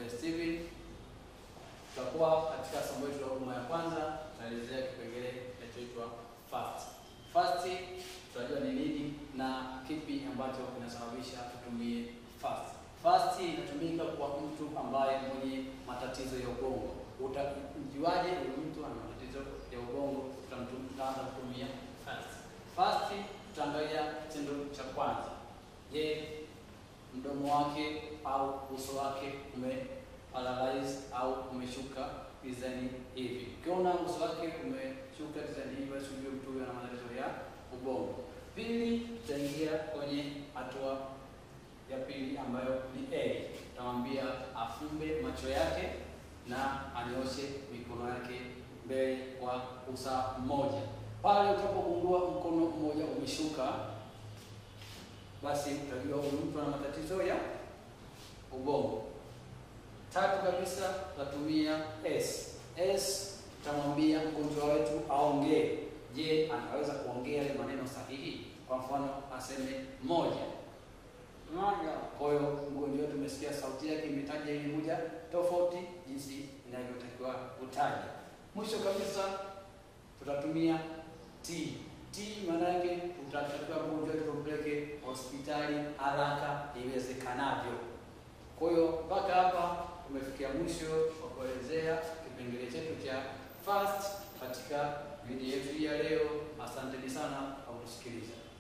naitwa Steven. Tutakuwa katika somo letu la huduma ya kwanza, tutaelezea kipengele kinachoitwa fast. Fast tutajua ni nini na kipi ambacho kinasababisha tutumie fast. Fast inatumika kwa mtu ambaye mwenye matatizo ya ubongo. Utajuaje huyu mtu ana matatizo ya ubongo? Tutaanza kutumia fast. Fast tutaangalia kitendo cha kwanza. Je, mdomo wake au uso wake ume paralyze au umeshuka design hivi. Ukiona uso wake umeshuka design hivi, basi ujue mtu huyo ana matatizo ya ubongo. Pili, tutaingia kwenye hatua ya pili ambayo ni A. Tutamwambia afumbe macho yake na anyoshe mikono yake mbele kwa usawa mmoja. Pale utapogundua mkono mmoja umeshuka, basi utajua huyu mtu ana matatizo ya ubongo. Tatu kabisa tutatumia S. S tutamwambia mgonjwa wetu aongee. Je, anaweza kuongea yale maneno sahihi? Kwa mfano aseme moja moja. Kwa hiyo mgonjwa wetu umesikia sauti yake imetaja ile moja tofauti jinsi inavyotakiwa kutaja. Mwisho kabisa tutatumia T. T maana yake tutatakiwa mgonjwa wetu tumpeleke hospitali haraka iwezekanavyo. Kwa hiyo mpaka hapa tumefikia mwisho wa kuelezea kipengele chetu cha fast katika video yetu ya leo. Asanteni sana kwa kusikiliza.